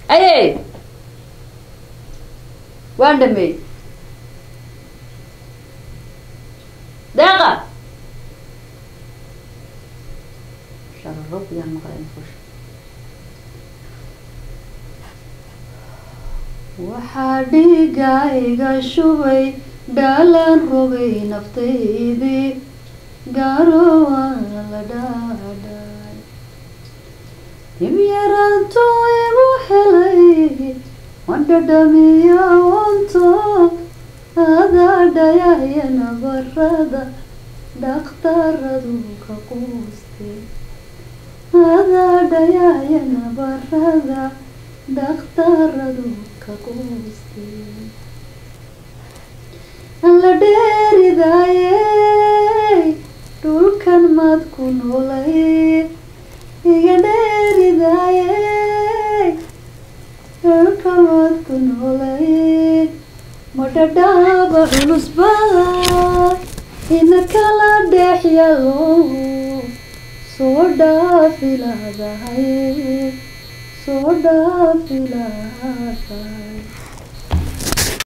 aye waan dhameey deeqa shararo biyaan maqlay maqasho waxaa dhiiga iga shubay dhaalaan rogay naftaydii gaaro waan la dhaadhay himyaraantu igu helay waan dhadhamiya wanto adaa dhayaya nabarada dhakhtaradu ka quustay adaa dhayaya nabarada dhakhtaradu ka quustay alla dheeridaayey dhulkan maad ku noolay iga dheeridaayey dhulkan maad ku noolay ma dhadhaaba culusba ina kala dhex yalo soo dhaafilaadahay soo dhaafilaadahay